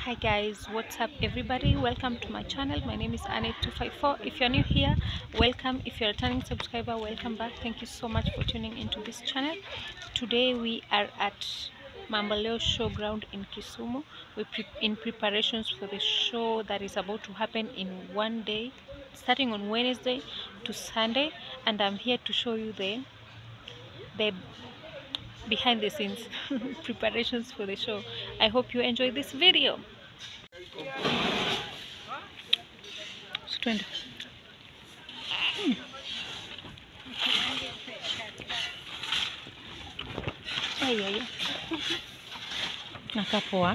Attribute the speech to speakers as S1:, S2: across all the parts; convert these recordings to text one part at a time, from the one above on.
S1: Hi guys, what's up everybody? Welcome to my channel. My name is Annette254. If you're new here, welcome. If you're a returning subscriber, welcome back. Thank you so much for tuning into this channel. Today we are at Mambaleo Showground in Kisumu. We're pre in preparations for the show that is about to happen in one day, starting on Wednesday to Sunday, and I'm here to show you the the behind the scenes preparations for the show. I hope you enjoy this video. So, twende. Mm. Ai, ai, ai. Nakaa poa.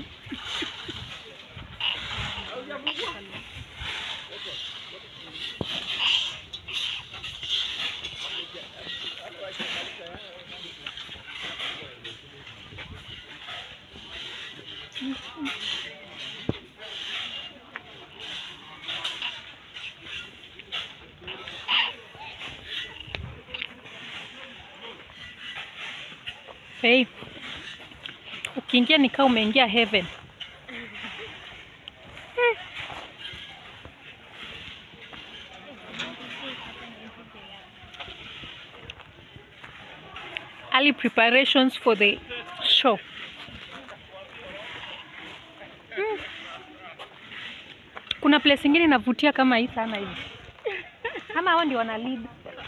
S1: Hey, ukiingia nikaa umeingia heaven. Eh. Early preparations for the show. Mm. Kuna place ingine inavutia kama hii sana hivi. Kama hao ndio wana lead.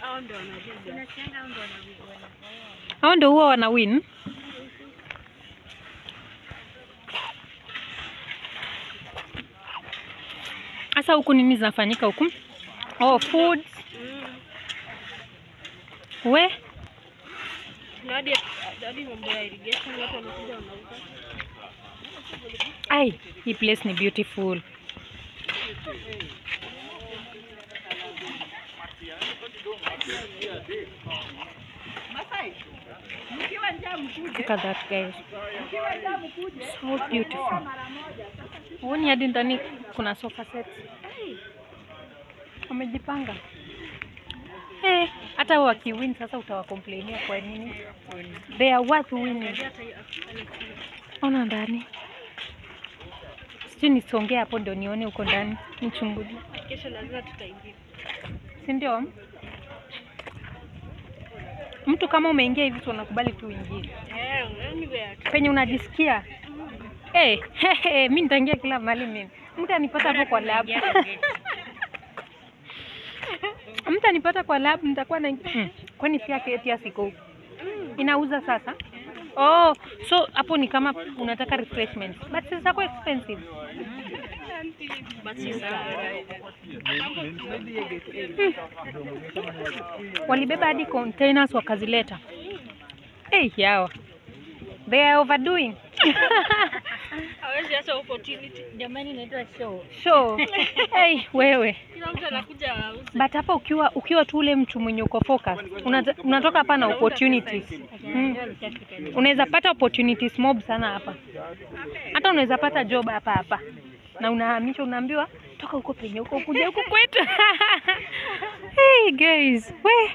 S1: Hao ndio huwa wana win. Sasa huku nini zinafanyika huku? Oh, food. We,
S2: hadi hadi mambo ya irrigation watu wanakuja wanauza.
S1: ai, hii place ni beautiful. Look at that guys. So beautiful. Huoni hadi ndani kuna sofa set. Wamejipanga. Eh, hata wakiwin sasa utawakomplainia kwa nini? They are worth winning. Ona ndani. Sijui nisongee hapo ndio nione huko ndani. Nichungulie.
S2: Kesho lazima tutaingia.
S1: Si ndio? Mtu kama umeingia hivi tu unakubali tu uingie.
S2: Eh, anywhere.
S1: Penye unajisikia. Eh, hey, mimi nitaingia kila mahali mimi. Mtu anipata hapo kwa lab. Mtu anipata kwa lab nitakuwa na hmm. Kwani pia keti siko huko. Inauza sasa? Oh, so hapo ni kama unataka refreshment. But sasa kwa expensive.
S2: Basi sawa.
S1: Walibeba hadi containers wakazileta. Hey, yawa. They are overdoing.
S2: Hawezi acha opportunity. Jamani inaitwa show.
S1: Show. Hey, wewe.
S2: Kila mtu anakuja auze.
S1: But hapa ukiwa ukiwa tu ule mtu mwenye uko focus, unata, unatoka hapa na opportunities. Mm. Unaweza pata opportunities mob sana hapa. Hata unaweza pata job hapa hapa. Na unahamishwa unaambiwa toka huko penye huko kuja huko kwetu. hey guys, we.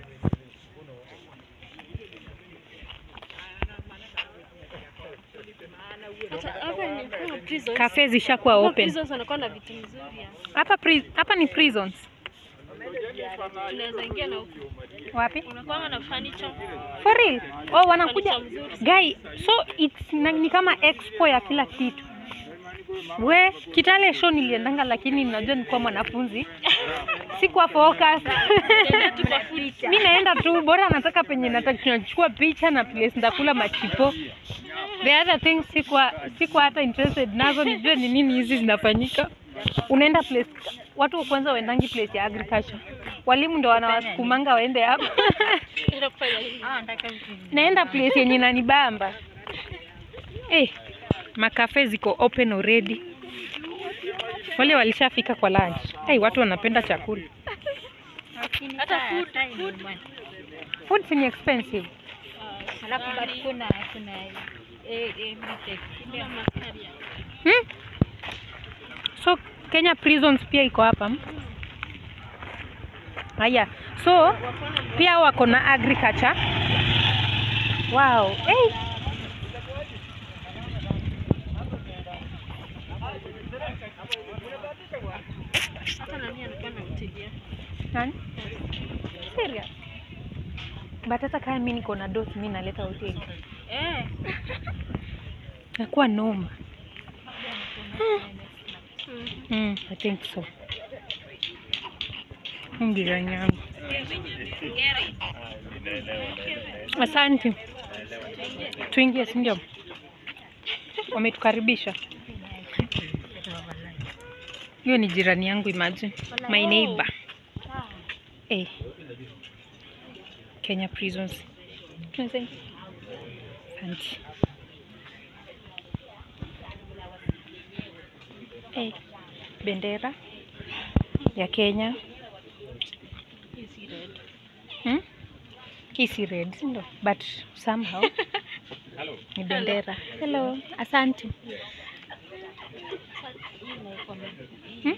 S2: Hata hapa ni kama prisons.
S1: Cafe zishakuwa
S2: Hapa
S1: open.
S2: prisons wanakuwa na vitu mzuri. ya.
S1: Hapa pri, hapa ni prisons.
S2: Tunaweza ingia na huku.
S1: Wapi?
S2: Unakuwa na furniture.
S1: For real? Oh, wanakuja
S2: Furniture mzuri.
S1: guy, so it's na, ni kama expo ya kila kitu. We, Kitale show niliendanga, lakini najua nilikuwa mwanafunzi, sikuwa focus.
S2: Tunaenda tu kwa food.
S1: Mi naenda tu, bora nataka penye nataka tunachukua picha na place nitakula machipo. The other things sikuwa sikuwa hata interested nazo, nijue ni nini hizi zinafanyika. Unaenda place, watu wa kwanza waendangi place ya agriculture, walimu ndo wanawasukumanga waende hapo.
S2: Tunaenda kufanya nini?
S1: naenda place yenye nanibamba. Eh, makafe ziko open already. Wale walishafika kwa lunch. Hey, watu wanapenda chakula.
S2: Hata food, food.
S1: Food si ni expensive.
S3: Alafu bado kuna kuna eh eh mtake.
S2: Kuna maskaria.
S1: Hmm? So Kenya Prisons pia iko hapa. hmm? Haya. So pia wako na agriculture. Wow. Hey. Nani? Serious? But hata kama mimi niko na dose mimi naleta hoteli.
S2: Eh.
S1: Nakuwa noma.
S2: Mm.
S1: Mm, I think so. Hii Jirani yangu. Asante. Tuingie, si ndio? Wametukaribisha. Hiyo ni jirani yangu, imagine. My neighbor. Eh. Kenya Prisons. Tunasema. Asante. Eh. Bendera ya Kenya. Hmm? Hii si red, si ndio? But somehow ni bendera. Hello, asante. Hmm?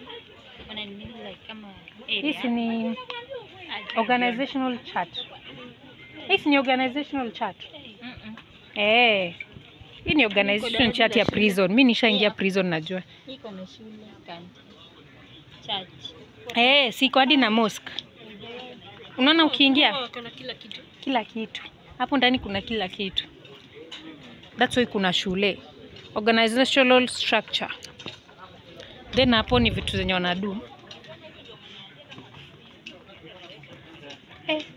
S1: Hii si ni organizational chart. Hii si ni organizational chart. Eh. Hii ni organization chart ya prison. Mimi nishaingia prison najua.
S3: Iko na shule kanti. Church.
S1: Eh, siko hadi na mosque. Unaona ukiingia
S2: Oh, kuna kila kitu.
S1: kila kitu hapo ndani kuna kila kitu that's why kuna shule organizational structure then hapo ni vitu zenye wanadu eh.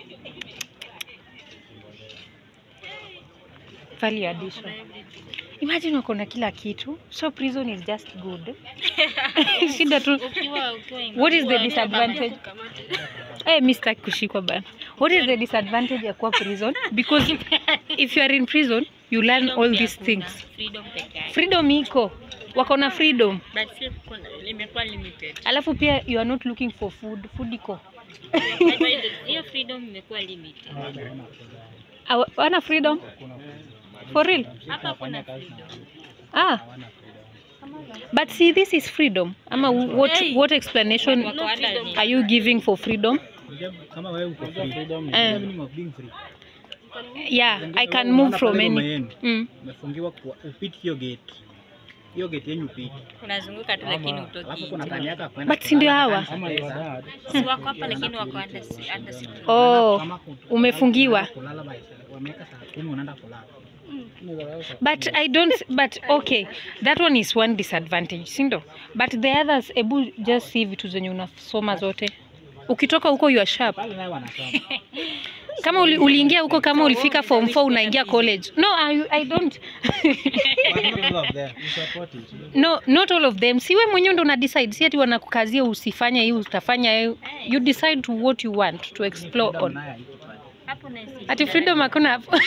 S1: value addition imagine wako na kila kitu so prison is just good shida tu
S3: Ukiwa ukiwa
S1: what is the disadvantage Eh, mi sitaki kushikwa bana. What is the disadvantage ya kuwa prison? Because if you are in prison, you learn all these things.
S3: Freedom peke yake.
S1: Freedom iko. Wako na freedom.
S3: But si kuna imekuwa limited.
S1: Alafu pia you are not looking for food. Food iko.
S3: Hiyo freedom imekuwa limited.
S1: Awa- Wana freedom? For real?
S3: Hapa kuna freedom.
S1: Ah. But see this is freedom. Ama what what explanation
S3: Wako hata ni-
S1: are you giving for freedom?
S4: kama wewe uko free freedom
S1: Eh.
S4: ni meaning of being free
S1: Yeah, I can move from
S4: Unaona pale
S1: any.
S4: yenu,
S1: Mm.
S4: umefungiwa kwa upiti hiyo gate hiyo gate yenyu upiti
S3: Unazunguka tu lakini
S4: alafu
S3: utoki
S4: kuna
S3: nje.
S4: time yako ya kwenda
S1: But si ndio hawa?
S4: Kama your dad,
S3: Si wako hapa lakini wako under under security.
S1: Oh,
S4: kama ku-
S1: umefungiwa.
S4: kulala by wameweka saa kumi unaenda kulala
S1: But I don't, but okay, that one is one disadvantage, sindo? But the others, ebu just see vitu zenye unasoma zote. Ukitoka huko you are sharp.
S4: pale naye wanasoma
S1: Kama uli, uliingia huko kama ulifika form 4 unaingia college. No, I, I don't.
S4: But not all of them. You support it.
S1: no, not all of them. Si wewe mwenyewe ndo una decide, si ati wanakukazia usifanye hii utafanya hii. You decide to what you want to explore
S4: Freedom
S1: on.
S4: nayo haiko pale.
S3: Hapo na si.
S1: Ati freedom hakuna hapo.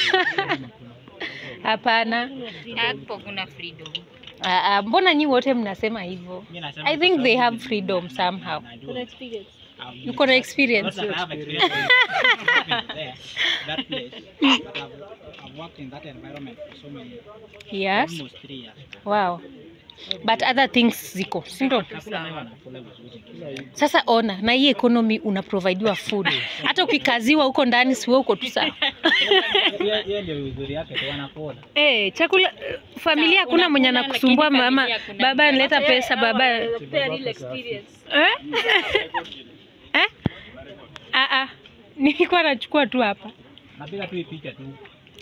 S1: Hapana.
S3: Hapo kuna freedom.
S1: Ah, ah, mbona nyi wote mnasema hivyo?
S4: Mimi nasema
S1: I
S4: kwa
S1: think they
S4: sababu
S1: have
S4: mimi
S1: freedom
S4: najua.
S1: somehow.
S4: Najua.
S2: experience.
S4: I've-
S1: Uko na experience.
S4: Not that I have experience with there, that place, but I've, I've worked in that environment for so many years,
S1: Yes.
S4: almost three years.
S1: Wow. But other things ziko, si ndio?
S4: Chakula nayo wanakula vizuri.
S1: Sasa ona, na hii economy unaprovidiwa food. Hata ukikaziwa huko ndani si wewe uko tu sawa.
S4: Hiyo- hiyo ndio uzuri yake tu wanakula.
S1: Eh, chakula familia hakuna mwenye
S3: Unakula,
S1: anakusumbua
S3: lakini
S1: mama,
S3: familia hakuna
S1: baba
S3: mtu.
S1: analeta pesa, baba
S2: Wanapea real experience.
S1: eh? eh? Ah ah. Nilikuwa nachukua tu hapa.
S4: Napiga tu hii picha tu.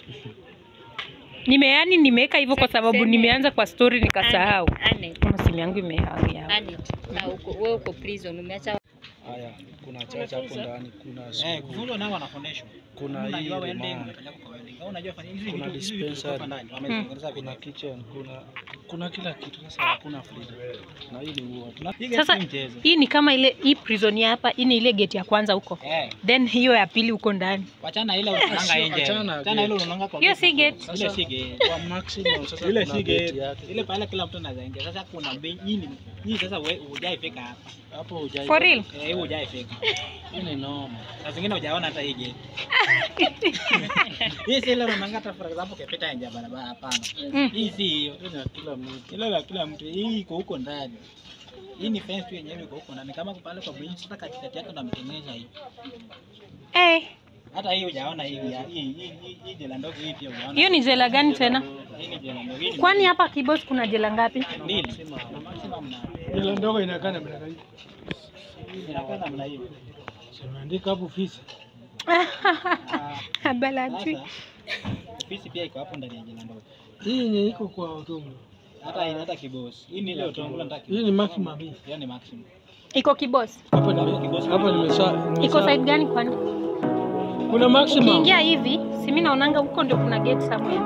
S1: Nime yani nimeweka hivyo kwa sababu
S3: Seme.
S1: nimeanza kwa story nikasahau.
S3: Anet.
S1: Kama simu yangu imehang hapa.
S3: Anet. Na uko wewe uko prison umeacha
S5: Haya, kuna chacha hapo ndani, kuna
S4: Eh,
S5: school,
S4: kufunzwa nao wanafundishwa.
S5: kuna
S4: Unajua
S5: hii
S4: welding,
S5: remand,
S4: unafanya kwa welding. Au unajua fanya hizi
S5: Kuna
S4: vitu hizi vitu
S5: dispensary.
S4: kutoka ndani. Wametengeneza
S5: kuna
S4: vitu.
S5: kitchen, kuna kuna kila kitu. Sasa hakuna freedom, na hii ni huo tuna
S4: Hii
S1: Sasa
S4: si mchezo.
S1: hii ni kama ile hii prison ya hapa, hii ni ile gate ya kwanza huko.
S4: Eh,
S1: Then hiyo ya pili huko ndani.
S4: wachana ile unaanga
S5: Sio,
S4: nje.
S5: achana
S4: Achana ile
S5: gate.
S4: unaanga kwa
S1: Hiyo
S4: gate.
S1: si gate.
S4: Ile si gate.
S5: kwa maximum. Sasa
S4: ile
S5: kuna
S4: si
S5: gate
S4: gate.
S5: yake
S4: Ile pale kila mtu anaweza ingia. Sasa kuna bei hii ni hii sasa wewe hujaifika hapa.
S5: hapo, hujai
S1: For real?
S4: Eh, hii hujaifika.
S5: hii ni noma.
S4: Na zingine hujaona hata hii gate. Hii si ile unaanga hata for example ukipita nje ya barabara hapana.
S1: Mm.
S4: Hii si hiyo.
S5: Hii ni ya kila mtu.
S4: Ile la kila mtu. Hii iko huko ndani. Hii ni fence tu yenyewe iko huko ndani. Kama pale kwa bridge sasa katikati yake ndo ametengeneza hii.
S1: Eh,
S4: Hata hii hujaona hii ya- hii hii hii- hii jela ndogo hii pia hujaona.
S1: hiyo ni jela gani tena?
S4: Hii ni jela ndogo. Hii ni
S1: Kwani hapa Kibos kuna jela ngapi?
S4: mbili. Na maximum na
S5: Ile ndogo inakaa namna gani?
S4: inakaa namna hiyo.
S5: Unaandika hapo ofisi.
S1: Abalati.
S4: Sasa ofisi pia iko hapo ndani ya jina ndogo.
S5: Hii yenye iko kwa Otongo.
S4: Hata hata kibosi. Hii ni ile utongula nataka.
S5: Hii ni maximum hii.
S4: Hiyo ni maximum.
S1: Iko kibosi.
S5: Hapa ni hapa nimesha.
S1: Iko
S5: nimesha-
S1: side gani kwani?
S5: Kuna maximum.
S1: Ukiingia hivi, si mimi naonanga huko ndio kuna gate somewhere.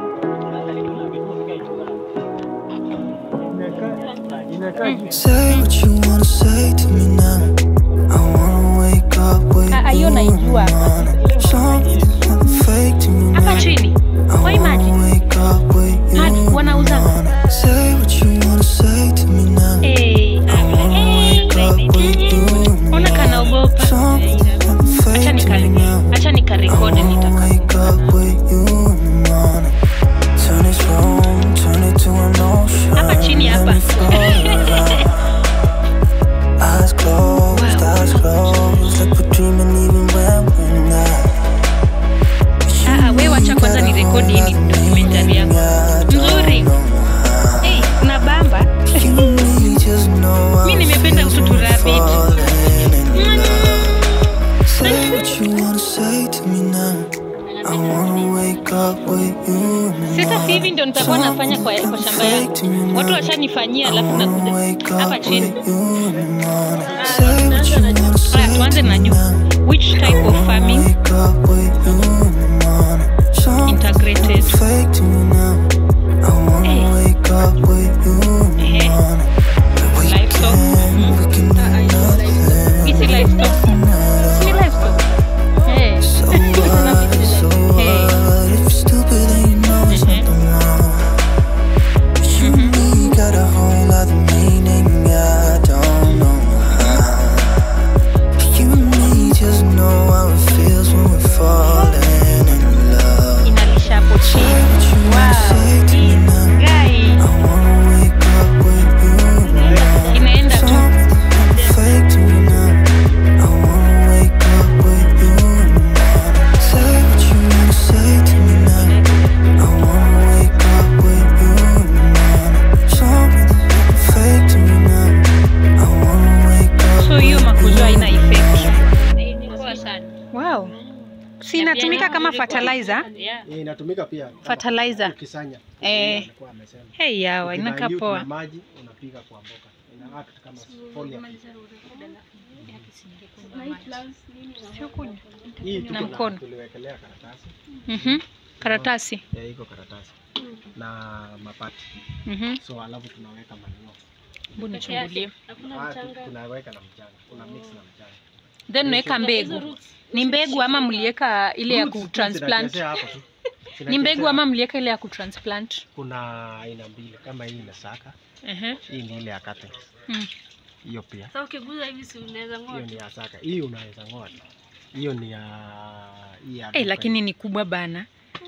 S5: Inakaa inakaa juu.
S6: Say what you wanna say to me now. I wanna wake up with
S1: Ah, ah, hiyo
S6: you in the
S1: naijua.
S6: morning. Something's nothing fake to me
S1: Hapa
S6: now.
S1: chini.
S6: I
S1: Kwa imagine.
S6: wanna wake up with you
S1: Hadi
S6: in the
S1: wanauza.
S6: morning. Say what you wanna say to me now.
S1: Eh,
S6: I wanna wake up with you in the
S1: ona kanaogopa.
S6: Something's nothing
S1: Acha
S6: fake to me
S1: nikari,
S6: now.
S1: acha
S6: I
S1: nikarekodi
S6: wanna
S1: nitaka.
S6: wake up with you in the morning. Turn this room, turn it to an ocean.
S1: Hapa chini
S6: Let
S1: hapa.
S6: me float around. Eyes closed, eyes closed, like we're dreaming even when we're not.
S1: Ah, ah, wewe wacha kwanza nirekodi hii documentary yako. Nzuri. Eh, kuna bamba.
S6: Mi
S1: nimependa mtoto rabbit.
S6: Say what you wanna say to me now. I wanna wake up with you.
S1: Sasa si hivi ndio nitakuwa nafanya kwa, kwa shamba yangu. Watu washanifanyia alafu nakuja hapa chini. Haya, tuanze na juu. Which type of farming integrated?
S6: Fake to me now. I wanna wake up with you in the
S1: Eh.
S6: morning. We
S1: Livestock.
S6: can, we can do nothing.
S1: Hizi livestock. Ni livestock. Eh.
S6: So what? So what? If you're stupid, then you know it's
S1: Mhm.
S6: nothing wrong. You and me got a whole other meaning. I don't know how. You and me just know how it feels when we're falling in love.
S1: Inalisha hapo
S6: Say
S1: chini.
S6: what you wanna say to me now.
S1: Guy,
S6: I wanna wake up with you in the morning.
S1: inaenda tu.
S6: Something fake to me now. I wanna wake up with you in the morning. Say what you wanna say to me now. I wanna wake up with you in the morning. Something fake to me now. I wanna wake up
S1: So hiyo
S6: with
S1: makuzo
S6: you
S1: haina
S6: in the
S1: effect.
S2: Poa sana.
S1: Wow. Si inatumika kama fertilizer?
S2: Yeah.
S5: Hii inatumika pia kama
S1: Fertilizer.
S5: ukisanya.
S1: Eh.
S5: Alikuwa amesema.
S1: Hey yawa, inakaa
S5: Ukidilute na
S1: poa.
S5: maji unapiga kwa mboga. Ina act kama foliar. Hii tuko
S1: Na
S5: na
S1: mkono.
S5: tuliwekelea karatasi.
S1: Mhm. Karatasi.
S5: Ya iko karatasi. Na mapati.
S1: Mhm.
S5: So alafu tunaweka manure.
S1: Hebu nichungulie.
S5: Ah, tu- tunaweka na mchanga. Una mix na mchanga.
S1: Then unaweka mbegu. Ni mbegu ama mlieka ile ya
S5: Roots tu
S1: kutransplant?
S5: zinachezea hapo tu.
S1: Ni mbegu
S5: Zinachezea
S1: ama mlieka ile ya kutransplant?
S5: kuna aina mbili kama hii imesaka
S1: Ehe.
S5: hii ni ile ya cuttings
S1: Mm.
S5: hiyo pia
S2: Sasa ukiguza hivi si unaweza
S5: hiyo
S2: ng'oa.
S5: ni ya saka hii unaweza ng'oa tu. hiyo ni ya hii ya
S1: Eh,
S5: duka
S1: lakini
S5: hii.
S1: ni kubwa bana.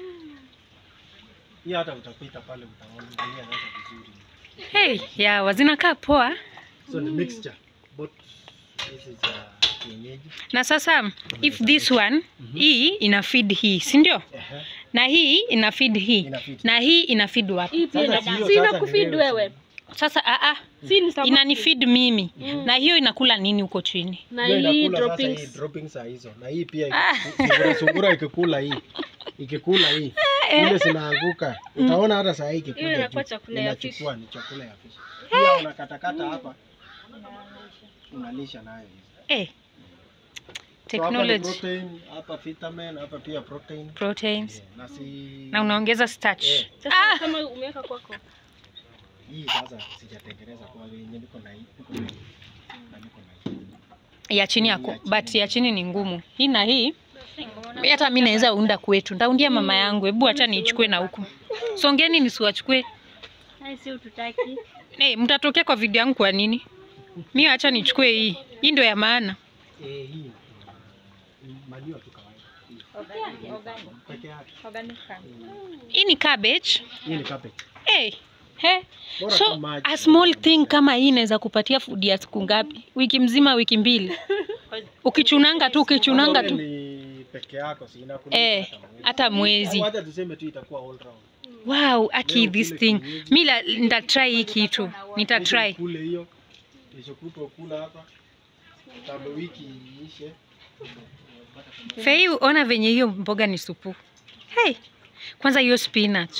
S5: hii hata utapita pale utaangalia sasa vizuri
S1: Hey, yawa zinakaa poa.
S5: so ni mixture both this is ya kienyeji
S1: Na sasa if this one hii ina feed hii, si ndio?
S5: Ehe.
S1: Na hii ina feed hii.
S5: Ina feed.
S1: Na hii ina feed wapi?
S2: Hii pia
S5: Sasa
S2: ina-
S5: hiyo
S2: si
S5: sasa
S2: ina
S5: ni
S2: kufeed
S5: wewe
S2: wewe.
S1: Sasa a a
S2: Si ni samaki.
S1: inani feed mimi. Na hiyo inakula nini huko chini?
S2: Na
S5: Hiyo
S2: hii
S5: inakula sasa hii
S2: droppings.
S5: droppings za hizo na hii pia sungura sungura ikikula hii ikikula hii ile zinaanguka utaona hata saa hii
S2: Hiyo
S5: ikikuja
S2: inakuwa
S5: juu,
S2: chakula ya fish.
S5: inachukua ni chakula ya fish pia unakatakata hapa unalisha nayo hizi.
S1: Eh.
S5: So hapa ni
S1: Technology,
S5: protein hapa vitamin hapa pia protein
S1: proteins
S5: Yeah, na si
S1: na unaongeza starch.
S5: Eh.
S2: Sasa kama umeweka kwako.
S5: hii sasa sijatengeneza kwa yenye niko na hii niko na hii na niko na hii
S1: ya chini yako but ya chini ni ngumu hii na hii hata mi naweza unda kwetu ndaundia mama yangu hebu acha niichukue na huku songeni nisiwachukue
S2: Hai si ututaki.
S1: hey, mtatokea kwa video yangu kwa nini mi acha nichukue hii hii ndio ya maana
S5: eh hii mm, manure tu kawaida Hii. peke yake
S1: hii ni cabbage
S5: hii ni cabbage
S1: hey. He.
S5: Bora
S1: so
S5: tu maji.
S1: a small thing kama hii inaweza kupatia food ya siku ngapi wiki mzima wiki mbili ukichunanga tu ukichunanga
S5: Kama
S1: tu
S5: wewe ni peke yako si inakulisha
S1: eh,
S5: hata mwezi.
S1: hata mwezi
S5: Au hata tuseme tu itakuwa all round
S1: wow aki
S5: Leo
S1: this
S5: kule
S1: thing
S5: kienyeji.
S1: mi la- nitatry hii kitu
S5: Kesho
S1: nitatry
S5: ukule hiyo kesho kutwa kula hapa tambo wiki iishe
S1: Fei, ona venye hiyo mboga ni supu. Hey, kwanza hiyo spinach.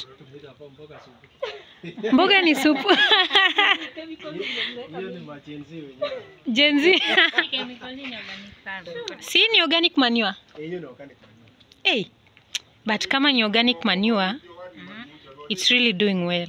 S1: Mboga ni supu.
S5: Hiyo ni machenzi wenyewe.
S1: Gen Z. si ni organic manure.
S5: Eh, Hiyo ni organic manure.
S1: Hey, but kama ni organic manure, it's really doing well.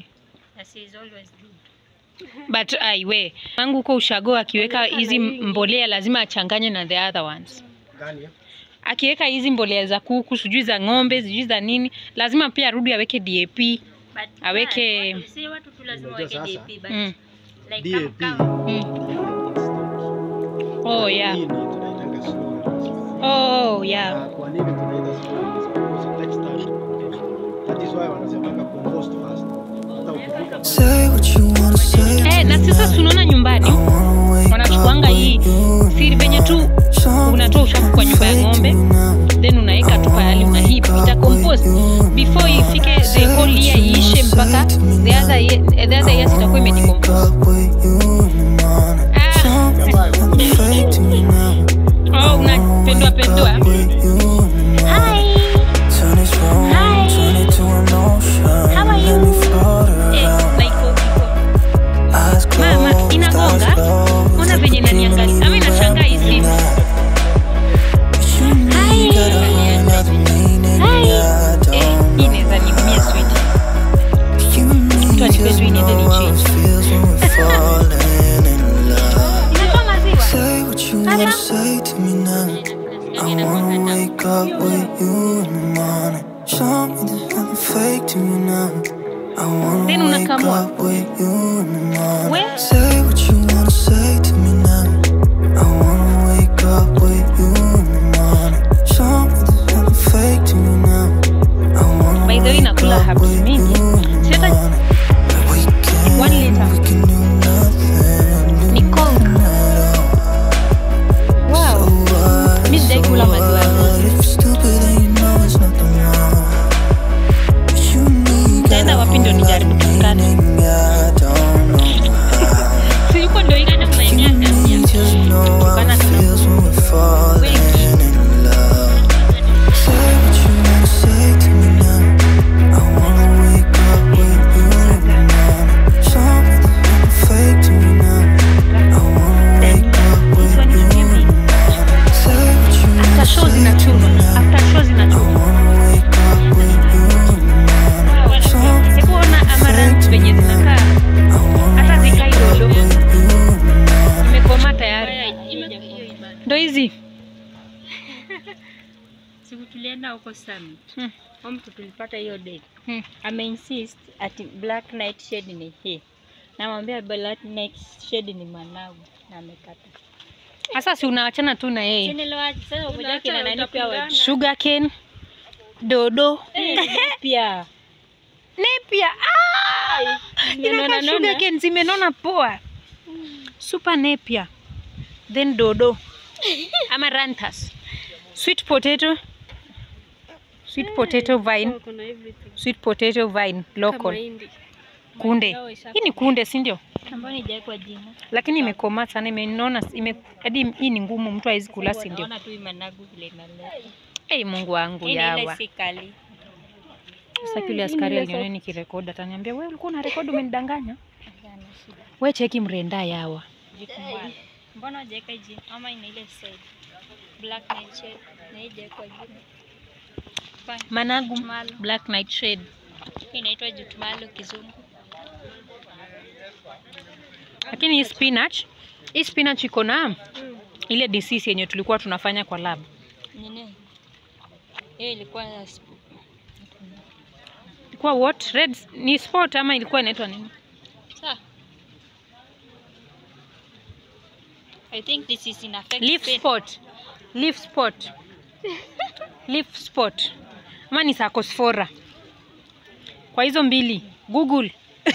S1: But aiwe wangu huko ushago akiweka hizi mbolea lazima achanganye na the other ones.
S5: Gani hiyo?
S1: Akiweka hizi mbolea za kuku, sijui za ng'ombe, sijui za nini, lazima pia arudi aweke DAP. Aweke-
S3: si watu tu lazima
S5: Unajua
S3: waweke
S5: sasa?
S3: DAP but
S1: Mm.
S3: like
S5: DAP.
S3: kama
S1: Mm. Oh yeah.
S5: Hii ni tunaitanga slow release.
S1: Oh yeah.
S5: Na kwa nini tunaita slow release? Because it takes time to produce. That is why wanasemanga compost first. Hata ukifika pale
S6: Say what you wanna say.
S1: Eh, na sasa tunaona nyumbani
S6: I wanna wake
S1: wanachukuanga
S6: up
S1: hii
S6: with you in
S1: siri venye tu
S6: Something
S1: unatoa uchafu kwa nyumba ya
S6: fake
S1: ng'ombe
S6: to me now.
S1: then unaweka tu pahali una hip ita compost before ifike the whole year iishe mpaka the other year, the other years itakuwa
S6: Wake
S1: imedecompose.
S6: up with you in the morning.
S1: Ah,
S6: Something fake to me now.
S1: oh, unapendua pendua.
S6: With you in the morning. Turn this room, turn it to an ocean. Let me float
S1: Eh,
S6: around.
S1: na iko iko.
S6: Eyes
S1: Mama,
S6: closed,
S1: inagonga?
S6: eyes closed.
S1: Ona venye inaniangalia. Ama inashangaa hii simu.
S6: You need got another meaning, yeah, I
S1: Eh,
S6: don't
S1: hii inaweza niumia sweet.
S6: You need
S1: Mtu anipe
S6: just
S1: tu iniende
S6: know how it
S1: nichange.
S6: feels when we're falling in love.
S1: Inatoa maziwa.
S6: Say what you wanna say to me now. I wanna wake up with you in the morning. Show me there's nothing fake to me now. I wanna
S1: Then
S6: wake
S1: unakamua.
S6: up with you in the morning.
S1: We?
S6: Say what you wanna say to me now. I wanna wake up with you in the morning. Show me there's nothing fake to me now. I wanna
S1: By the way,
S6: wake
S1: nakula
S6: up
S1: herbs
S6: with
S1: mingi.
S6: you in
S1: Si
S6: the
S1: hata-
S6: morning. We can,
S1: One liter.
S6: we can do nothing, do
S1: Ni Coke.
S6: nothing at all.
S1: Wow. Mi sijai kula maziwa ya ng'ombe. Nitaenda wapi ndio nijaribu tukane? Silikuwa ndio ile na maeneo ya Tukana After show zinachunwa. After show zinachunwa. Hebu ona amaranth venye zinakaa. Hata zikai lolo. Imekoma tayari. Ndo hizi.
S3: siku tulienda huko summit
S1: Hmm.
S3: huyo mtu tulipata hiyo date
S1: Hmm.
S3: ameinsist ati black night shade ni hii namwambia black night shade ni managu na amekata
S1: Sasa si unaachana tu na yeye.
S3: Sinelewa sasa umoja kina nani pia wa
S1: Sugar cane, dodo,
S3: pia
S1: nepia. Ah! Inakaa
S3: Zimenona
S1: sugar
S3: nona.
S1: cane zimenona poa. Super nepia. Then dodo. Amaranthus. Sweet potato. Sweet potato vine.
S2: Kuna everything.
S1: Sweet potato vine
S2: Kama
S1: local.
S2: hindi.
S1: Kunde. Hii ni kunde, si ndio?
S3: ambayo nijaekwa jina
S1: Lakini imekomaa sana, imenona ime hadi hii ni ngumu, mtu hawezi kula, si ndio?
S3: naona tu hii managu vile inaleta
S1: Ei, Mungu wangu
S3: Hii ni ile
S1: yawa.
S3: si kali
S1: Sasa yule askari aliniona nikirekodi, ataniambia wewe ulikuwa unarekodi, umenidanganya.
S3: Hapana, shida.
S1: We cheki mrenda yawa.
S3: Jikumbana. mbona hujaweka jina ama ina ile side black night shade na hii haijaekwa jina Fine.
S1: Managu
S3: Jutumalo.
S1: black nightshade.
S3: Hii inaitwa jutumalo kizungu
S1: Lakini hii spinach, hii spinach iko na ile disease yenye tulikuwa tunafanya kwa lab.
S3: nini hiyo ilikuwa ya sp-
S1: Ilikuwa what? Red ni spot ama ilikuwa inaitwa nini?
S3: Sa. I think this is in affect
S1: Leaf
S3: Spain.
S1: spot. Leaf spot. Leaf spot. Ama ni sarcospora. Kwa hizo mbili, Google.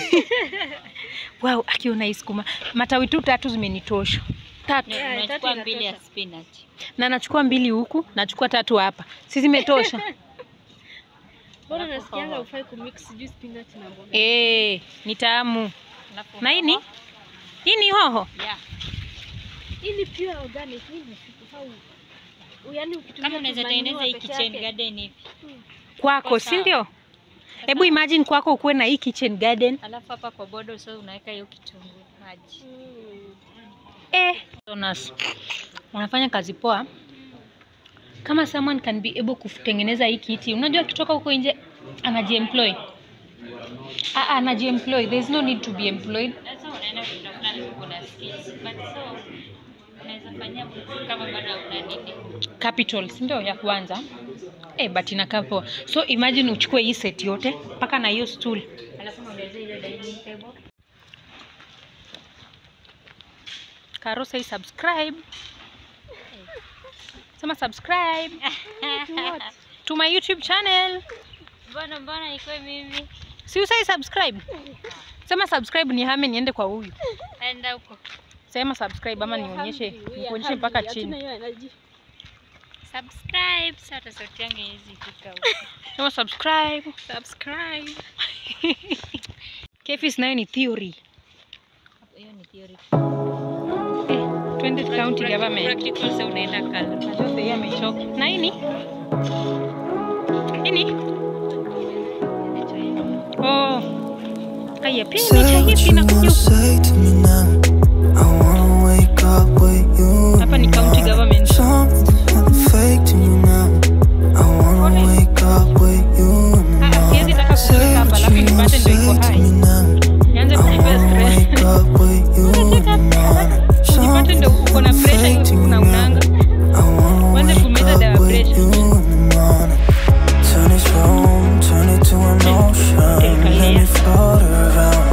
S1: wow, akiona hii sukuma. Matawi tu tatu zimenitosha. Tatu.
S3: Ni-
S2: Yeah,
S3: unachukua
S2: tatu
S3: mbili ya
S2: inatosha.
S3: spinach
S1: Na nachukua mbili huku, nachukua tatu hapa. Si zimetosha?
S2: Mbona nasikianga hufai kumix sijui spinach na mboga.
S1: Eh, ni tamu.
S3: Alafu
S1: Na hii ni?
S3: hoho.
S1: Hii ni hoho.
S3: Yeah.
S2: Hii ni pure organic. Hii ni how yaani ukitumia
S3: Kama unaweza
S2: tumanure
S3: tengeneza hii
S2: peke
S3: kitchen
S2: yake.
S3: garden hivi.
S1: kwako
S3: Kwa
S1: si
S3: sawa.
S1: ndio hebu imagine kwako ukuwe na hii kitchen garden
S3: Alafu hapa kwa bodo so unaweka hiyo kitunguu maji.
S2: Mm.
S1: eh. Jonas, unafanya kazi poa kama someone can be able kutengeneza hii kiti unajua akitoka huko nje anajiemploy Ah, ah, anajiemploy there is no need to be employed
S3: Sasa unaenda kutafuta na kuna skills. But so unaweza fanyia kama bado una nini.
S1: capital si ndio ya kwanza eh, but inakaa poa so imagine uchukue hii set yote mpaka na hiyo stool
S3: Alafu unaongezea ile dining table.
S1: Karo say subscribe. Sema subscribe to my YouTube channel.
S3: Mbona mbona iko mimi?
S1: Si usai subscribe. Sema subscribe ni hame niende kwa huyu.
S3: Enda huko.
S1: Sema subscribe ama nionyeshe,
S2: Hungry, we are
S1: nikuonyeshe mpaka
S2: hungry. Hatuna
S1: chini.
S2: hiyo energy.
S3: Subscribe. Sasa hata sauti yangu haiwezi fika huko.
S1: Sema subscribe.
S3: Subscribe.
S1: Kefis nayo ni theory.
S3: Hiyo ni theory.
S1: Eh, twende county government.
S3: Practical sasa unaenda kala.
S1: Najua sahii amechoka. Na hii ni? Hii ni? Oh. Aya, pia
S6: Say
S1: imechaivi
S6: what you
S1: inakuja
S6: wanna
S1: huku.
S6: say to me now. I wanna wake up with you.
S1: Hapa ni county government.
S6: Something nothing fake to me now. I wanna wake up with you in the
S1: Ah, siwezi
S6: morning.
S1: taka
S6: Say
S1: kuweka hapa
S6: what
S1: alafu
S6: you wanna
S1: nipate ndio iko
S6: say to
S1: hai.
S6: me now.
S1: Nianze
S6: I
S1: kujipea
S6: wanna
S1: stress.
S6: wake up with you in the morning.
S1: Ujipate ndio uko na
S6: Something
S1: pressure
S6: fake to
S1: hiyo
S6: me
S1: kuna
S6: now.
S1: unanga.
S6: I wanna
S1: Kwanza
S6: wake
S1: kumeza dawa
S6: up with
S1: pressure.
S6: you in the morning. Turn this room, turn it to an ocean. Let me float around.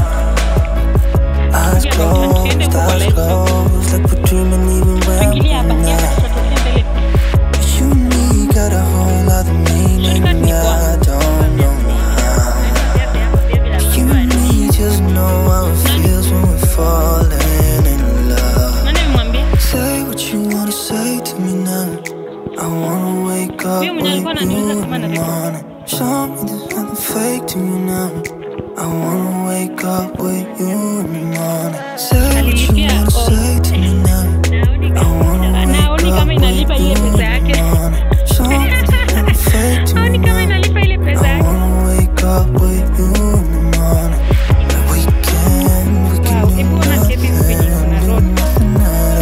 S6: Eyes
S1: Yeah, but don't
S6: closed,
S1: feel the
S6: eyes
S1: lights off.
S6: closed, like we're dreaming even when
S1: Tuingilie hapa,
S6: we're
S1: si hapa
S6: not.
S1: tutatokea mbele.
S6: You and me got a whole other meaning.
S1: Shortcut ni
S6: I
S1: poa.
S6: don't know how. You and me just know how it feels when we're falling in love.
S1: Nani amemwambia?
S6: Say what you wanna say to me now. I wanna wake up
S1: Huyo mwenye
S6: with
S1: alikuwa
S6: you
S1: ananiuliza
S6: in
S1: kama
S6: the
S1: na record.
S6: morning. Show me there's nothing fake to me now. I wanna wake up with you in the morning. Say what you
S1: Alilipia
S6: wanna
S1: all.
S6: say to me now. I wanna wake
S1: Anaoni kama
S6: up with
S1: inalipa
S6: you
S1: ile
S6: in
S1: pesa
S6: the
S1: yake.
S6: morning. Show me there's nothing fake to me
S1: Aoni kama
S6: now.
S1: inalipa ile pesa
S6: I
S1: yake.
S6: wanna wake up with you in the morning. We can, we can
S1: Wow,
S6: do
S1: hebu ona Kevin kwenye kuna
S6: nothing,
S1: road.
S6: nothing at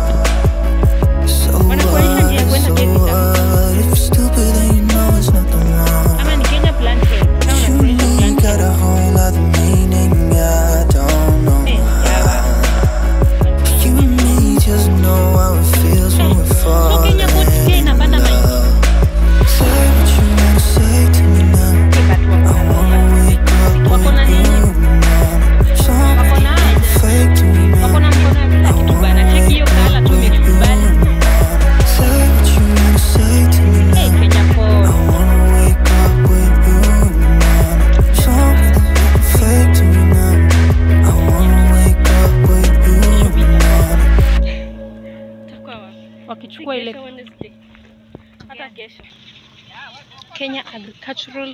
S6: all. So
S1: Wanakuonyesha njia ya
S6: what,
S1: kwenda
S6: so
S1: Kevin Town.
S6: what? If you're stupid, then you know it's nothing wrong.
S1: Ama ni Kenya Plantain. Kama
S6: You
S1: unakuonyesha
S6: and me
S1: Plantain.
S6: got a whole other meaning, I don't know
S1: Eh, yawa.
S6: how. You and me just know how it feels when we're
S1: So
S6: falling
S1: Kenya Port pia
S6: in
S1: inapanda mahindi.
S6: love. Say what you wanna say to me now.
S1: Eh, but
S6: I
S1: wako na-
S6: wanna wake up
S1: Wako na
S6: with you
S1: nini?
S6: in the morning. Something
S1: Wako na aje?
S6: fake to me now.
S1: Wako na mkono ya kila kitu bana. Cheki hiyo kala tu imekubali.
S6: Say what you wanna say to me
S1: Eh,
S6: now.
S1: Kenya
S6: I
S1: Port.
S6: wanna wake up with you in the morning. Something fake to me now. I wanna wake up with you in the morning.
S2: Itakuwa wapi?
S1: Wakichukua ile
S2: Kesho Wednesday. Hata kesho.
S1: Kenya Agricultural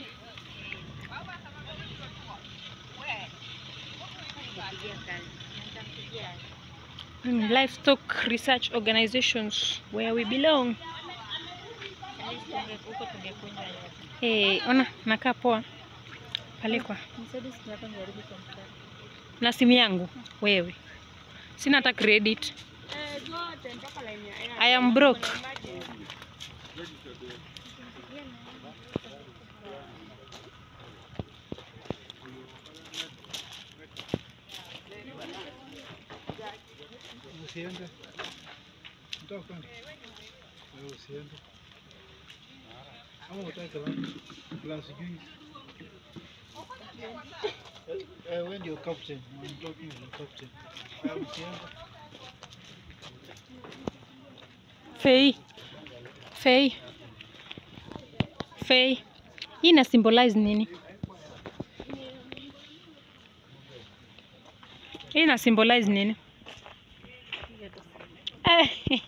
S1: mm, Livestock Research Organizations where we belong.
S3: At least tunge- huko tungekunywa yote.
S1: Eh, ona nakaa poa pale kwa
S3: Nisaidie simu yako nijaribu kompyuta.
S1: na simu yangu wewe, sina hata credit.
S2: Eh, zote mpaka line ya Airtel.
S1: I am broke.
S2: Imagine.
S5: Usiende. Unataka kwenda? Wewe usiende. Ama utake wapi? Plus sijui. Eh, eh, wewe ndio captain. I'm talking to the captain. Wewe usiende.
S1: Fei, Fei, Fei, hii ina symbolize nini? Hii ina symbolize nini? Eh,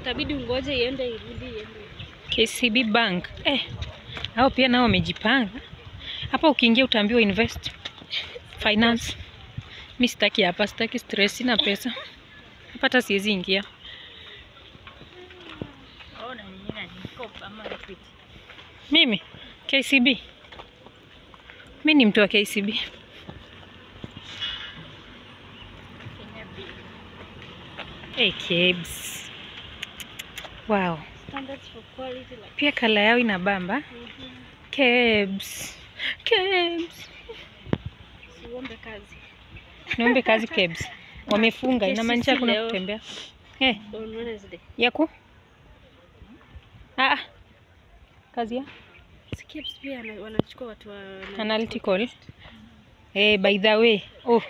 S2: itabidi ungoje iende irudi iende.
S1: KCB Bank. Eh, hao pia nao wamejipanga. Hapa ukiingia utaambiwa invest finance. Mi sitaki hapa, sitaki stress, sina pesa hapa, hata siwezi ingia.
S3: Ona nini na mkopo ama equity.
S1: Mimi KCB, mi ni mtu wa KCB.
S3: Kenya Bill.
S1: Hey, Kebs. Wow,
S2: Standards for quality like
S1: pia kala yao inabamba. Kebs, Kebs.
S2: siombe kazi.
S1: Niombe kazi Kebs. Wamefunga, inamaanisha
S2: KCC
S1: kuna
S2: leo.
S1: kutembea. Eh,
S2: On Wednesday.
S1: yaku ah, ah. kazi ya
S2: Skips pia wana- wanachukua watu wa
S1: analytical. Eh, by the way, oh.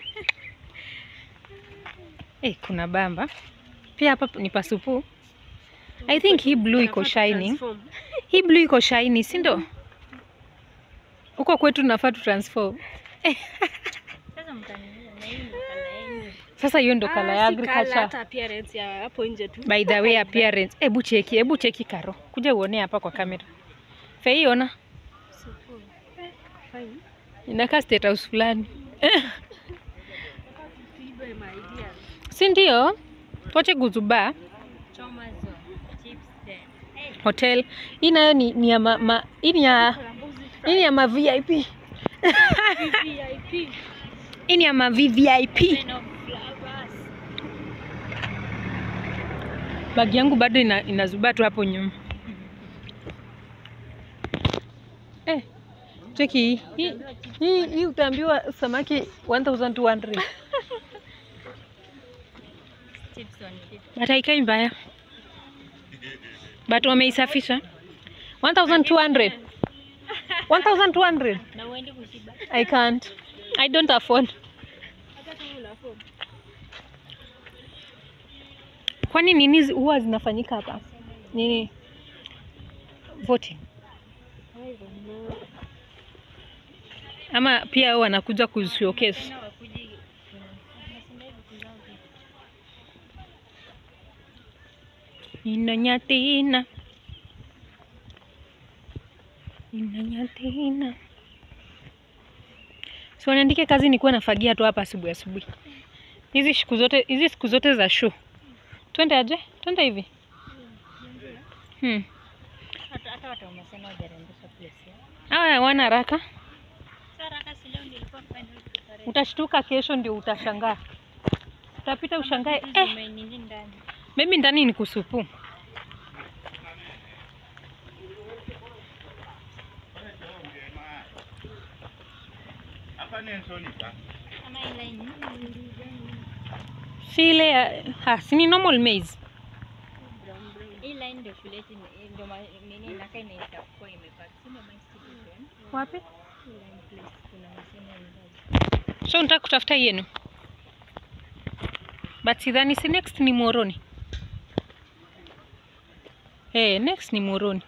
S1: Eh, kuna bamba pia hapa ni pasupu. I think hii blue iko
S2: Wanafaa
S1: shining.
S2: kutransform.
S1: Hii blue iko shiny, si ndo? Huko kwetu tunafaa tu transform.
S3: Sasa mtaniuliza na hii ndo kala yenu.
S1: Sasa hiyo ndo
S2: Ah,
S1: kala ya
S2: si colour,
S1: agriculture.
S2: hata appearance ya hapo nje tu.
S1: By the way, appearance. Hebu cheki, hebu cheki Karo. Kuja uone hapa kwa kamera. Fei ona.
S2: Super. Eh, fine.
S1: Inakaa state house fulani.
S2: Tuibe my ideas.
S1: Si ndio? Tuache guzuba
S3: Choma zone. Chips then. Hey,
S1: hotel. Hii nayo ni, ni ya ma, ma, hii ni ya hii ni ya ma VIP.
S2: VIP.
S1: Hii ni ya ma VVIP.
S3: man of flowers.
S1: Bagi yangu bado ina, inazuba tu hapo nyuma. Eh, cheki hii. Hii, hii, hii utaambiwa samaki 1200.
S3: Chips on chips.
S1: But haikai mbaya. But wameisafisha. 1200. 1200.
S3: Na uende kushiba.
S1: I can't. I don't afford.
S2: Hata kama una form.
S1: Kwani nini zi- huwa zinafanyika hapa? Nini? Voting.
S2: I don't know.
S1: Ama pia wao wanakuja kushowcase.
S3: Tena wakuje nasema hivi kuzao vitu.
S1: Inanyatina. Inanyatina. Si waniandike kazi nikuwa nafagia tu hapa asubuhi asubuhi. Hizi siku zote hizi siku zote za show. Twende aje? Twende hivi. Hmm.
S3: Hata hata watu wamesema wajarembesha place yao.
S1: Hawa hawana haraka.
S3: Sasa raka si leo nilikuwa final preparation.
S1: Utashtuka kesho ndio utashangaa. Utapita ushangae eh,
S3: Nini ndani?
S1: mimi ndani ni kusupu.
S3: Ama ile line.
S1: Si ile ya ha, si ni normal maize.
S3: Hii line ndio kuleti ndio ma- nini inakaa inaita kuwa imepaki. Sema my citizen.
S1: Wapi?
S3: Hii line place kuna mashine ndani.
S1: So unataka kutafuta yenu. But sidhani si next ni Moroni. Eh, next ni Moroni.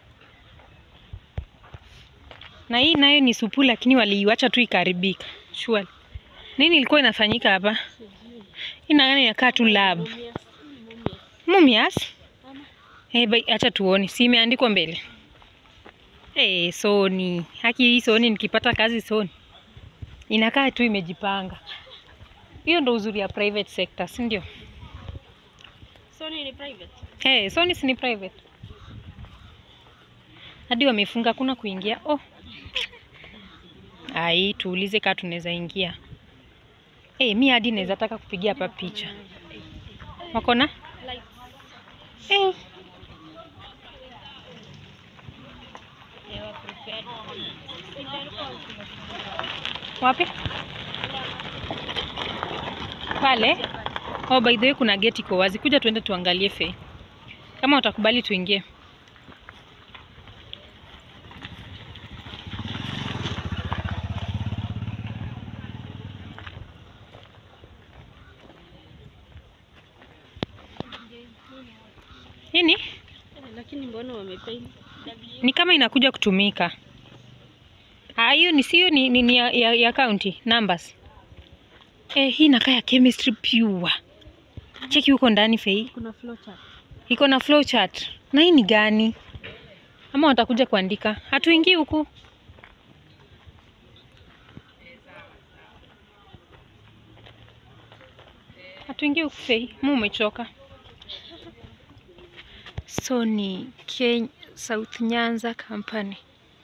S1: Na hii nayo ni supu lakini waliiwacha tu ikaribika. Surely. Nini ilikuwa inafanyika hapa? Hii nayo inakaa tu lab. Mumias? Eh, bai acha tuone. Si imeandikwa mbele. Eh, Sony. Haki hii Sony nikipata kazi Sony inakaa tu imejipanga. Hiyo ndo uzuri ya private sector, si ndio?
S2: Sony ni private.
S1: Hey, Sony si ni private. Hadi wamefunga kuna kuingia. Oh. Ai, tuulize kama tunaweza ingia. Eh, mi hadi naweza taka kupigia hapa picha. Wako na? Eh,
S3: They were prepared.
S1: wapi? Pale. Oh, by the way kuna gate iko wazi. Kuja tuende tuangalie fe. Kama utakubali tuingie. Nini?
S2: Eh, Lakini mbona wamepaint?
S1: Ni kama inakuja kutumika. Ah, hiyo ni sio ni, ni, ni ya, ya, ya county numbers. Eh, hii inakaa ya chemistry pure. Cheki huko ndani fei.
S2: Kuna flowchart.
S1: iko na flow chart. Na hii ni gani? Ama watakuja kuandika? Hatuingii huku. Hatuingii huku Fei, mu umechoka. So ni Ken South Nyanza Company.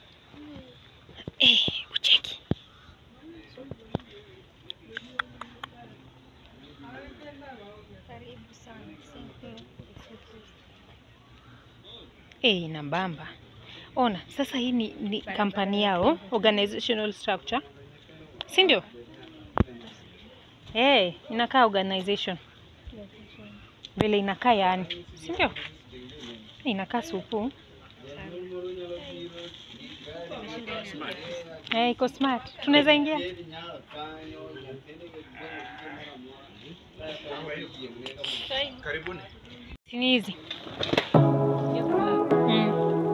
S1: Eh, ucheki.
S3: Karibu sana. Simple.
S1: Eh, inabamba. Ona, sasa hii ni, ni kampani yao, organizational structure. Si ndio? Eh, inakaa organization. Vile inakaa yani. Si ndio? Inakaa supu. Eh, iko smart. Tunaweza ingia. Ni hizi. Mm.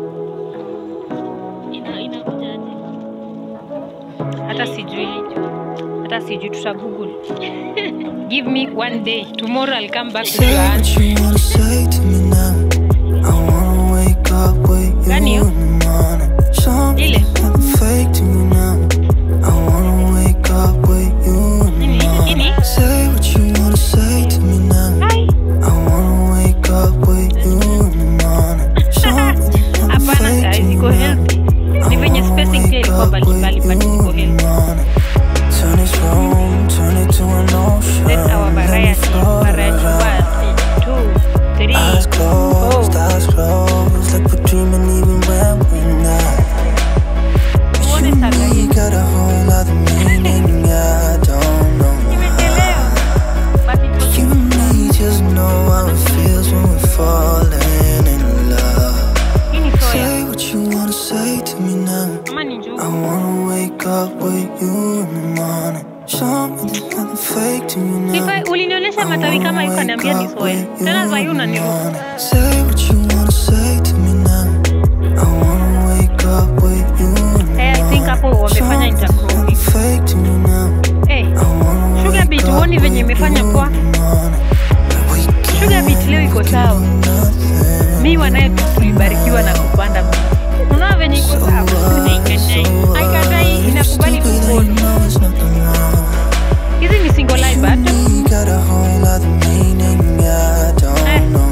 S3: Ina inakujaje?
S1: Hata sijui. Hata sijui tuta Google. Give me one day. Tomorrow I'll come back with your
S6: Say what
S1: answer.
S6: you wanna say to me now. I wanna wake up with you
S1: Gani hiyo?
S6: in the morning. Something
S1: Ile.
S6: nothing fake to me now. I wanna wake up with you in the
S1: Ini, ini.
S6: morning. Say what you wanna say to me now.
S1: Hai.
S6: I wanna wake up with you in the morning. Something nothing
S1: Hapana,
S6: fake
S1: guys,
S6: to me
S1: iko
S6: now.
S1: healthy. Ni venye spacing pia ilikuwa mbalimbali but iko healthy.
S6: Turn this room, turn it to an ocean.
S1: That's our
S6: Let me
S1: variety.
S6: float
S1: Variety
S6: around.
S1: one, two, three,
S6: Eyes closed,
S1: four.
S6: eyes closed, like we're dreaming even when we're not. But
S1: What
S6: you
S1: is that,
S6: and me
S1: guys?
S6: got a whole other meaning, I don't know
S1: Nimechelewa.
S6: why.
S1: But iko
S6: You and me just know how it feels when we're falling in love.
S1: hii ni soya.
S6: Say what you wanna say to me now.
S1: Ama ni njugu.
S6: I wanna wake up with you in the morning. Show me there's nothing fake to you now.
S1: Sifa, ulinionyesha matawi kama hiyo kaniambia ni soya. Tena sasa hii unaniruhusu.
S6: Say what you wanna say to me now. I wanna wake up with you in the
S1: Eh, I think hapo wamefanya intercropping.
S6: morning. Fake to me now.
S1: Eh,
S6: I wanna
S1: Sugar
S6: wake
S1: beet
S6: up
S1: huoni venye
S6: with
S1: imefanya
S6: you
S1: poa?
S6: in the morning. We can
S1: Sugar beet leo iko sawa.
S6: nothing.
S1: Mi wanaye tulibarikiwa na kupanda mti. Unaona venye iko sawa. Haikatai, inakubali
S6: Stupid,
S1: kupona.
S6: you know it's nothing wrong.
S1: Hizi ni single live
S6: You and
S1: but
S6: me got a whole other meaning, I don't
S1: Eh.
S6: know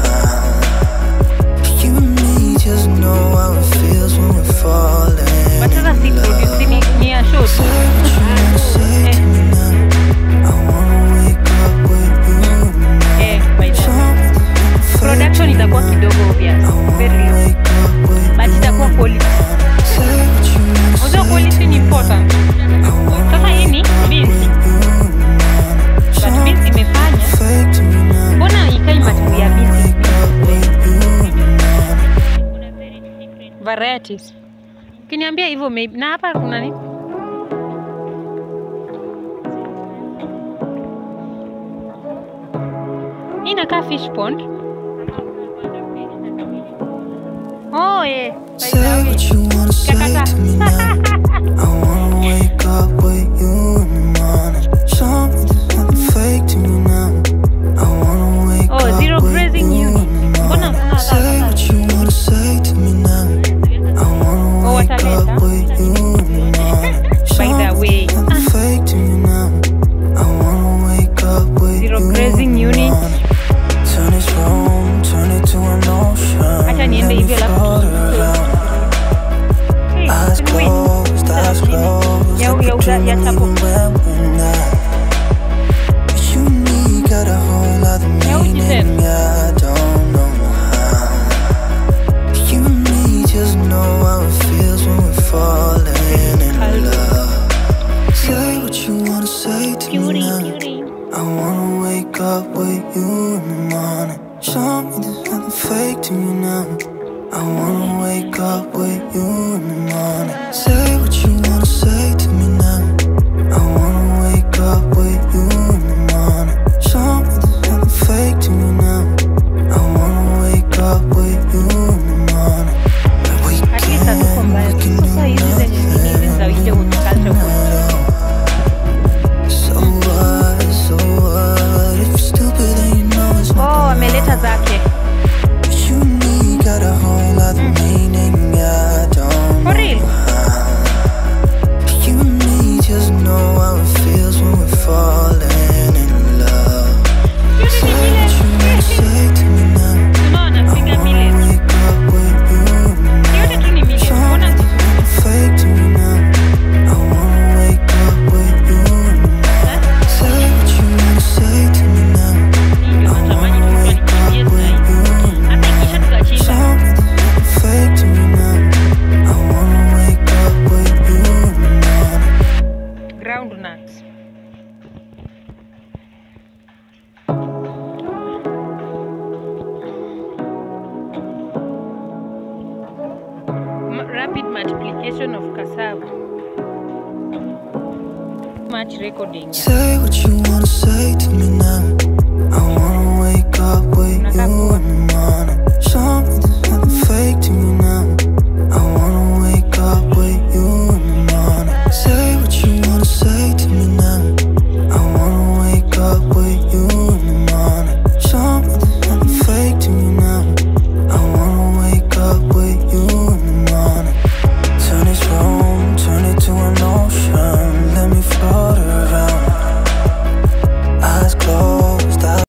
S6: how. You and me just know how it feels when we're falling.
S1: but sasa si produce ni, ni ya show tu.
S6: Say what you wanna say to me now. I wanna wake up with you in the morning.
S1: Eh, by the way.
S6: Show me there's nothing fake
S1: Production
S6: to me
S1: itakuwa
S6: now.
S1: kidogo obvious.
S6: I
S1: Very
S6: wanna
S1: low.
S6: wake up with
S1: But
S6: you
S1: itakuwa
S6: in the
S1: quality.
S6: morning. Say what you wanna
S1: Unajua
S6: say
S1: quality
S6: to
S1: ni
S6: me now.
S1: important.
S6: I wanna
S1: Sasa hii ni
S6: wake up
S1: beans.
S6: with you in the morning.
S1: But
S6: Show
S1: beans
S6: me
S1: imefanya.
S6: fake to me now.
S1: Mbona ikai matawi ya beans?
S6: Wake up with you in the morning.
S3: Kuna very different.
S1: Varieties. Ukiniambia hivyo maybe. Na hapa kuna nini? Hii inakaa fish pond. Oh, yeah. By the
S6: Say
S1: way.
S6: what you wanna say
S1: Kakata.
S6: to me now. I wanna wake up with you in the morning. Show me there's nothing fake to me now. I wanna wake
S1: Oh,
S6: up
S1: zero
S6: with
S1: grazing
S6: you
S1: unit.
S6: in the
S1: Mbona
S6: morning.
S1: hakuna
S6: Say
S1: hata-
S6: what you wanna say to me now. I wanna
S1: Oh,
S6: wake
S1: wataleta.
S6: up with you in the morning. Show
S1: By the
S6: me
S1: way.
S6: there's nothing fake to me now. I wanna wake up with
S1: Zero
S6: you
S1: grazing
S6: in the
S1: unit.
S6: morning. Turn this room, turn it to an ocean.
S1: Acha niende
S6: Let me
S1: hivi alafu
S6: float
S1: tu-
S6: around.
S1: Hey,
S6: Eyes
S1: can we-
S6: closed, eyes closed,
S1: Ya-
S6: like
S1: ya-
S6: we're
S1: ya- ya
S6: dreaming
S1: tapo.
S6: even when we're not. You and me got a whole other
S1: Ya uji
S6: meaning,
S1: tena.
S6: I don't know how. You and me just know how it feels when we're falling in
S1: Caldo.
S6: love. Say what you wanna say to me
S1: Beauty,
S6: now.
S1: beauty.
S6: I wanna wake up with you in the morning. Show me there's nothing fake to me now. I wanna wake up with you in the morning. Say what you wanna say to me now. I wanna wake up with you in the morning. Show me there's nothing fake to me now. I wanna wake up with you in the morning. We
S1: At least hatuko
S6: can,
S1: mbaya.
S6: we can
S1: Sasa
S6: do
S1: hizi zenye nini hizi za ile
S6: nothing
S1: culture
S6: at all. So what, so what? If you're stupid, then you know it's
S1: Oh,
S6: nothing
S1: ameleta
S6: wrong.
S1: zake. multiplication of cassava. Much recording. Yeah.
S6: Say what you wanna say to me now. I wanna wake up with you in the morning. Show me there's nothing fake to you now.